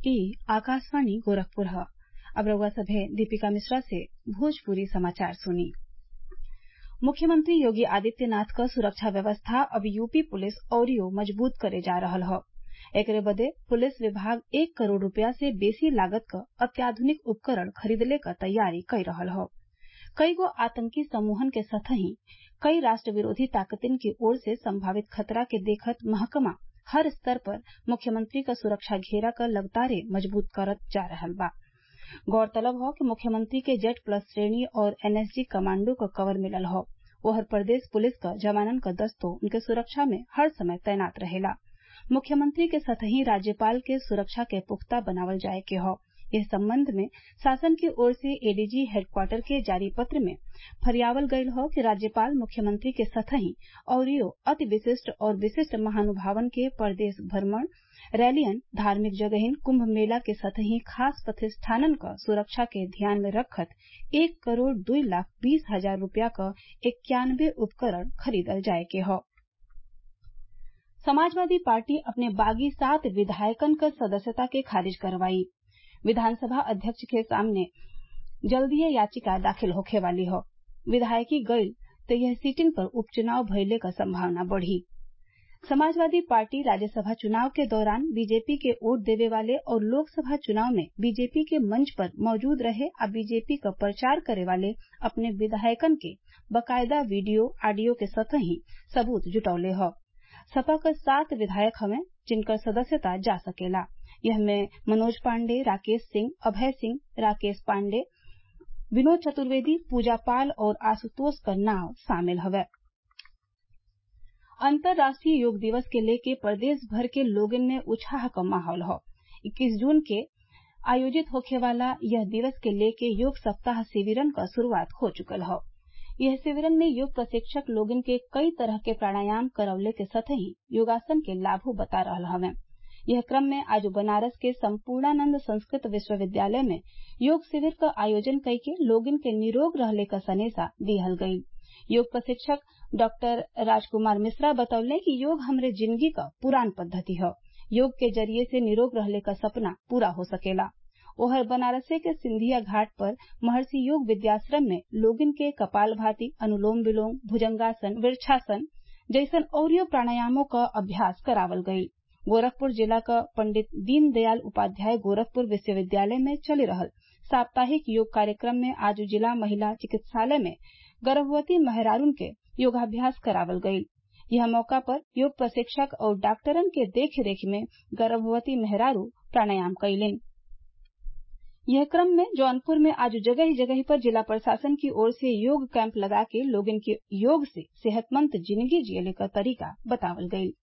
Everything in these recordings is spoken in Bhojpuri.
ई आकाशवाणी गोरखपुर ह अब रउआ सभे दीपिका मिश्रा से भोजपुरी समाचार सुनी मुख्यमंत्री योगी आदित्यनाथ क सुरक्षा व्यवस्था अब यूपी पुलिस अउरियो मजबूत करे जा रहल ह एकरे बदे पुलिस विभाग एक करोड़ रूपया से बेसी लागत क अत्याधुनिक उपकरण खरीदले क तैयारी कई रहल ह कईगो आतंकी समूहन के संतही कई राष्ट्र विरोधी ताकतिन की ओर से संभावित खतरा के देखत महकमा हर स्तर पर मुख्यमंत्री क सुरक्षा घेरा क लगातारे मजबूत करत जा रहल बा गौरतलब हौ कि मुख्यमंत्री के जेड प्लस श्रेणी और एनएसजी कमांडो क कवर मिलल हौ ओहर प्रदेश पुलिस क जवानन क दस्तो उनके सुरक्षा में हर समय तैनात रहेला मुख्यमंत्री के संतही राज्यपाल के सुरक्षा के पुख्ता बनावल जाये के हौ एह संबंध में शासन की ओर से एडीजी हेडक्वार्टर के जारी पत्र में फरियावल गयल हौ कि राज्यपाल मुख्यमंत्री के संतही अउरियो अति विशिष्ट और विशिष्ट महानुभावन के प्रदेश भ्रमण रैलियन धार्मिक जगहिन कुंभ मेला के संतही खास प्रतिष्ठानन क सुरक्षा के ध्यान में रखत एक करोड़ दुई लाख बीस हजार रूपया क इक्यानवे उपकरण खरीदल जाये के हौ समाजवादी पार्टी अपने बागी सात विधायकन क सदस्यता के खारिज करवाई विधानसभा अध्यक्ष के सामने जल्दीए याचिका दाखिल होखे वाली हौ विधायकी गईल त यह सीटिन पर उपचुनाव भइले क संभावना बढ़ी समाजवादी पार्टी राज्यसभा चुनाव के दौरान बीजेपी के वोट देवे वाले और लोकसभा चुनाव में बीजेपी के मंच पर मौजूद रहे आ बीजेपी क प्रचार करे वाले अपने विधायकन के बकायदा वीडियो ऑडियो के संतही सबूत जुटौले हौ सपा क सात विधायक हवे जिनकर सदस्यता जा सकेला एहमे मनोज पांडे राकेश सिंह अभय सिंह राकेश पांडे विनोद चतुर्वेदी पूजा पाल और आशुतोष क नाव शामिल हवे अंतर्राष्ट्रीय योग दिवस के लेके प्रदेश भर के लोगन में उत्साह क माहौल हौ इक्कीस जून के आयोजित होखे वाला यह दिवस के लेके योग सप्ताह शिविरन क शुरूआत हो चुकल हौ यह शिविरन में योग प्रशिक्षक लोगन के कई तरह के प्राणायाम करवले के संतही योगासन के लाभो बता रहल हवे यह क्रम में आज बनारस के सम्पूर्णानंद संस्कृत विश्वविद्यालय में योग शिविर क आयोजन कइके लोगन के निरोग रहले क सनेसा दिहल गईल योग प्रशिक्षक डॉक्टर राजकुमार मिश्रा बतौले कि योग हमरे जिंदगी क पुरान पद्धति हौ योग के जरिये से निरोग रहले क सपना पूरा हो सकेला ओहर बनारसे के सिंधिया घाट पर महर्षि योग विद्याश्रम में लोगन के कपाल भाती अनुलोम विलोम भुजंगासन वृक्षासन जैसन औरियो प्राणायामों क अभ्यास करावल गईल गोरखपुर जिला क पंडित दीनदयाल उपाध्याय गोरखपुर विश्वविद्यालय में चली रहल साप्ताहिक योग कार्यक्रम में आज जिला महिला चिकित्सालय में गर्भवती मेहरारून के योगाभ्यास करावल गईल यह मौका पर योग प्रशिक्षक और डॉक्टरन के देख रेख में गर्भवती मेहरारू प्राणायाम कईलीन यह क्रम में जौनपुर में आज जगह जगह पर जिला प्रशासन की ओर से योग कैंप लगा के लोगन के योग से सेहतमंद जिंदगी जियले क तरीका बतावल गईल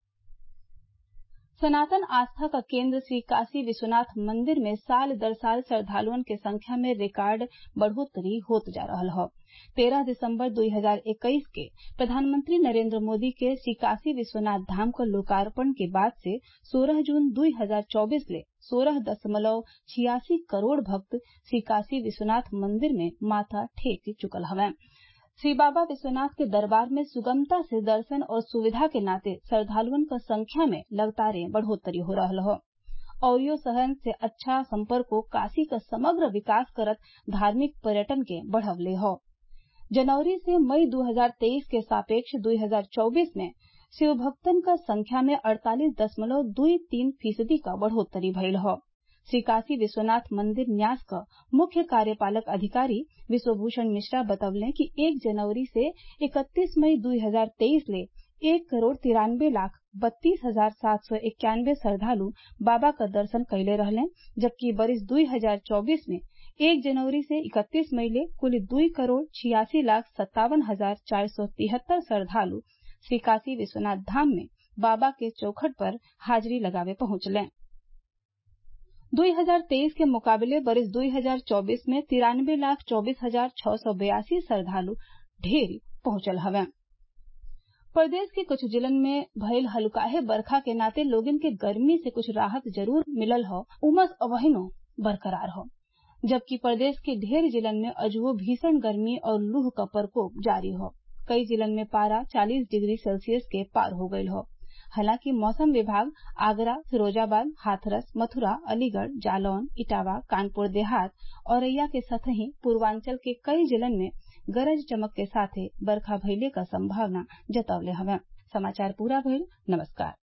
सनातन आस्था का केंद्र श्री काशी विश्वनाथ मंदिर में साल दर साल श्रद्धालुअन के संख्या में रिकॉर्ड बढ़ोतरी होत जा रहल हौ तेरह दिसंबर 2021 के प्रधानमंत्री नरेंद्र मोदी के श्री काशी विश्वनाथ धाम क लोकार्पण के बाद से 16 जून 2024 ले सोलह दशमलव छियासी करोड़ भक्त श्री काशी विश्वनाथ मंदिर में माथा टेक चुकल हवैं श्री बाबा विश्वनाथ के दरबार में सुगमता से दर्शन और सुविधा के नाते श्रद्धालुअन क संख्या में लगातारे बढ़ोतरी हो रहल हौ औरियो शहरन से अच्छा संपर्को काशी क समग्र विकास करत धार्मिक पर्यटन के बढ़वले हौ जनवरी से मई 2023 के सापेक्ष 2024 में शिव भक्तन क संख्या में अड़तालीस दशमलव दुई तीन फीसदी क बढ़ोतरी भइल हौ श्री काशी विश्वनाथ मंदिर न्यास क मुख्य कार्यपालक अधिकारी विश्वभूषण मिश्रा बतवले कि एक जनवरी से इकतीस मई 2023 ले एक करोड़ तिरानबे लाख बत्तीस हजार सात सौ इक्यानवे श्रद्धालु बाबा क दर्शन कइले रहले जबकि बरिस 2024 में एक जनवरी से इकतीस मई ले कुल दुई करोड़ छियासी लाख सत्तावन हजार चार सौ तिहत्तर श्रद्धालु श्री काशी विश्वनाथ धाम में बाबा के चौखट पर हाजिरी लगावे पहुंचले 2023 के मुकाबले बरिस 2024 में तिरानबे लाख चौबीस हजार छह सौ बयासी श्रद्धालु ढेर पहुंचल हवे प्रदेश के कुछ जिलन में भइल हल्काहे बरखा के नाते लोगन के गर्मी से कुछ राहत जरूर मिलल हौ उमस अबहिनो बरकरार हौ जबकि प्रदेश के ढेर जिलन में अजुओ भीषण गर्मी और लूह क प्रकोप जारी हौ कई जिलन में पारा 40 डिग्री सेल्सियस के पार हो गयल हौ हालांकि मौसम विभाग आगरा फिरोजाबाद हाथरस मथुरा अलीगढ़ जालौन इटावा कानपुर देहात औरैया के संतही पूर्वांचल के कई जिलन में गरज चमक के साथे बरखा भइले क संभावना जतवले हवे समाचार पूरा भइल नमस्कार